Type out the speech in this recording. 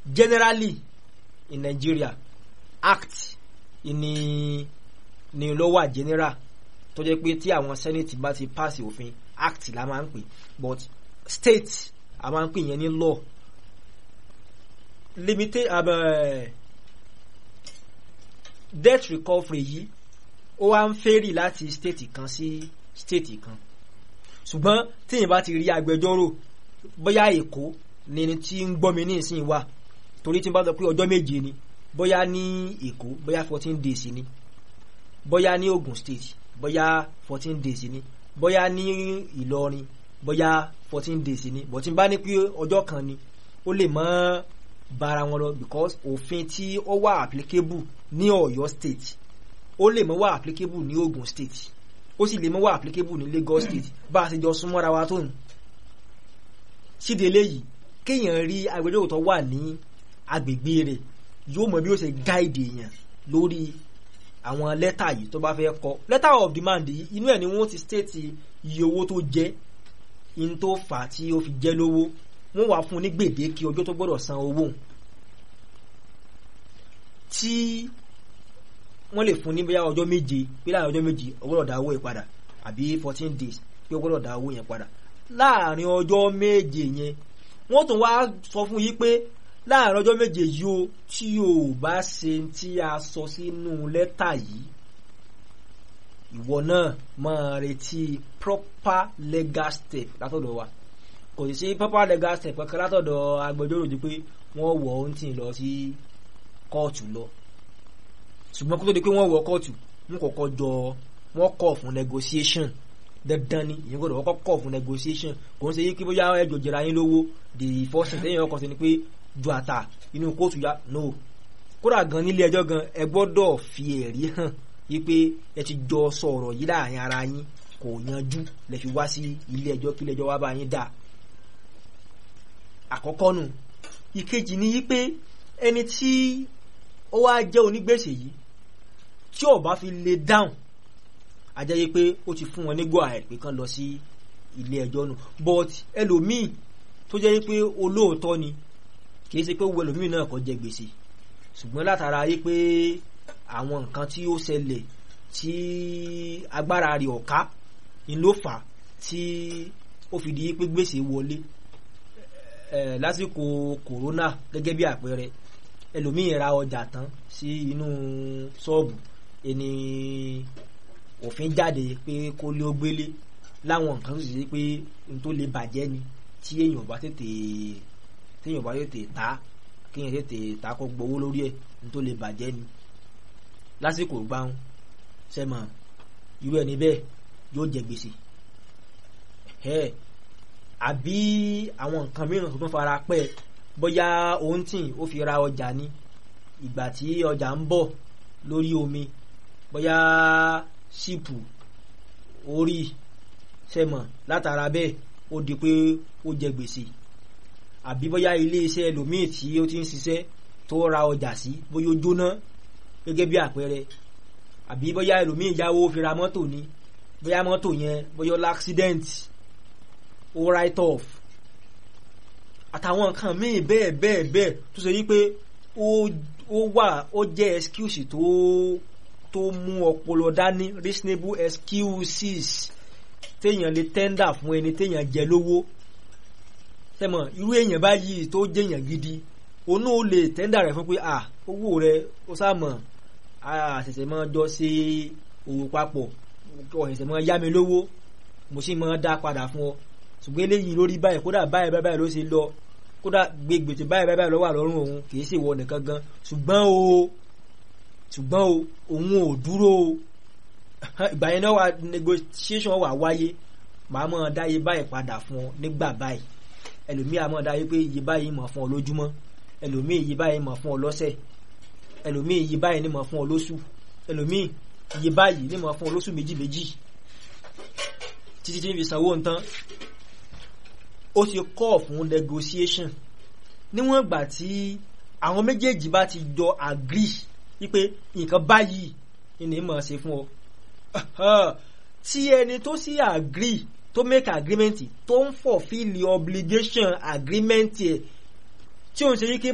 generally in Nigeria act ni ni ló wà general tó jẹ́ pé tí àwọn senate bá ti pass òfin act la máa ń pè but state a máa ń pè yẹn ní law limited uh, debt recovery yìí ó wá ń fẹ́rì láti state kan sí state kan ṣùgbọ́n tíyìn bá ti rí agbẹjọ́rò bóyá èkó ni ẹni tí ń gbọ́ mi ní ìsìn wà torí tí n bá sọ pé ọjọ́ méje ni bóyá ní èkó bóyá fourteen days ni bóyá ní Ogun State bóyá fourteen days ni bóyá ní Ìlọrin bóyá fourteen days ni bó tí n bá ní pé ọjọ́ kan ni ó lè mọ́ bára wọn lọ because òfin tí ó wà applicable ní Ọ̀yọ́ State ó lè mọ́ wà applicable ní Ogun State ó sì lè mọ́ wà applicable ní Lagos State bá a ṣe jọ súnmọ́ra wa tó nù síde eléyìí kéèyàn rí agbẹjọ́rò tó wà ní agbègbè rẹ̀ yóò mọ bí ó ṣe gáìdì èèyàn lórí àwọn lẹ́tà yìí tó bá fẹ́ kọ letter of demand yìí inú ẹ̀ ni wọ́n ti state iye owó tó jẹ́ in tó fà á tí ó fi jẹ́ lówó wọ́n wá fún un ní gbèdéke ọjọ́ tó gbọ́dọ̀ san owó tí wọ́n lè fún ní bóyá ọjọ́ méje pé láàrin ọjọ́ méje ó gbọ́dọ̀ dá owó yẹn padà àbí fourteen days pé ó gbọ́dọ̀ dá owó yẹn padà láàrin ọjọ́ méje yẹn wọ́n tún wá sọ fún yí pé láàrin ọjọ́ méje yìí o tí o bá ṣe tí a sọ sínú lẹ́tà yìí ìwọ náà máa retí proper legal step látọ̀dọ̀ wa kò sì sí proper legal step kankan látọ̀dọ̀ agbẹjọ́rò di pé wọ́n wọ̀ ọ́ ń tì lọ sí kóòtù lọ ṣùgbọ́n kó tó di pé wọ́n wọ kóòtù wọ́n kọ́kọ́ jọ wọ́n kọ̀ fún negotiation dandan ni ìyẹn gbọ́dọ̀ kọ́kọ́ kọ̀ fún negotiation kò ń ṣe yí kí bóyá ẹjọ́ jẹra yín lówó the first thing tẹ́yìn ọkọ̀ sí ni pé ju àtà inú kóòtù ya no kódà gan nílé ẹjọ́ gan ẹ gbọ́dọ̀ fi ẹ̀rí hàn wípé ẹ ti jọ sọ̀rọ̀ yìí láàrin ara yín kò yanjú lẹ fi wá sí ilé ẹjọ́ kí ilé ẹjọ́ wá bá yín dà àkọ́kọ́ nù ìkejì ni wípé ẹni tí ó wá jẹ́ onígbèsè yìí tí ó bá fi lè dáhùn àjẹ́ yìí pé ó ti fún wọn ní go ahead pé kán lọ sí ilé ẹjọ́ nù but ẹlòmíì tó jẹ́ pé olóòótọ́ ni kì í ṣe pé owó ẹlòmíì náà kò jẹ gbèsè ṣùgbọ́n látara yìí pé àwọn nǹkan tí ó ṣẹlẹ̀ tí agbára rẹ̀ ọ̀ká ni ló fà á tí ó fi di pé gbèsè wọlé ẹ̀ lásìkò kòrónà gẹ́gẹ́ bí àpẹẹrẹ ẹlòmíì ra ọjà tán sí inú ṣọ́ọ̀bù ẹni òfin jáde pé kó lé ó gbélé láwọn nǹkan tó sì ṣe pé n tó lè bàjẹ́ ni tí èèyàn bá tètè téèyàn bá tètè ta kéèyàn tètè ta kó gbowó lórí ẹ̀ n tó lè bàjẹ́ ni lásìkò gbáhùn sẹ́mọ̀ irú ẹni bẹ́ẹ̀ yóò jẹ gbèsè ẹ̀ àbí àwọn nǹkan mìíràn tó tún fara pẹ́ bóyá òun tì ó fi ra ọjà ni ìgbà tí ọjà ń bọ̀ lórí omi bóyá ṣìpù orí sẹ́mọ̀ látara bẹ́ẹ̀ ó di pé ó jẹ gbèsè àbí bóyá ilé iṣẹ́ ẹlòmíì tí ó ti ń ṣiṣẹ́ tó ra ọjà sí bóyá ó jóná gẹ́gẹ́ bí àpẹẹrẹ àbí bóyá ẹlòmíì yáwó fi ra mọ́tò ni bóyá mọ́tò yẹn bóyá ó l'accident ó write off àtàwọn nǹkan míì bẹ́ẹ̀ bẹ́ẹ̀ bẹ́ẹ̀ tó ṣe wípé ó wà ó jẹ́ excuse tó tó mú ọpọlọ dání reasonable excuses téèyàn lè tender fún ẹni téèyàn jẹ lówó tẹmọ irú èèyàn báyìí tó jẹyàn gidi onú ó lè tender rẹ fún pé à owó rẹ ó sàmọ àṣẹ̀ṣẹ̀ máa jọ ṣe òwò papọ̀ ọ̀ṣẹ̀ṣẹ̀ máa yá mi lówó mo sì máa dá padà fún ọ ṣùgbọ́n eléyìí lórí báyìí kódà báyìí báyìí ló ṣe lọ kódà gbègbètè báyìí báyìí ló wà lọ́rùn òun kì í ṣèwọ nìkan gan ṣùgbọ́n o ṣùgbọ́n o òun ò dúró o ìgbà yẹn náà wà negotiation wà wáyé màá mọ̀ dá iye báyìí padà fún ọ nígbà báyìí ẹlòmíì àmọ́ dá iye pé iye báyìí mọ̀ fún ọ lójúmọ́ ẹlòmíì iye báyìí mọ̀ fún ọ lọ́sẹ̀ ẹlòmíì iye báyìí ní mọ̀ fún ọ lóṣù ẹlòmíì iye báyìí ní mọ̀ fún ọ lóṣù méjì méjì títí tí ń fi sanwó nǹkan ó ti kọ́ fún negotiation níwọ̀n ìgbà tí àwọn méjèèjì bá ti jọ agree wípé nǹkan báyìí ni mọ̀ ṣe fún ọ tí ẹni tó sì agree tó make agreement tó ń fulfill obligation agreement ẹ̀ tí ó ń ṣe wípé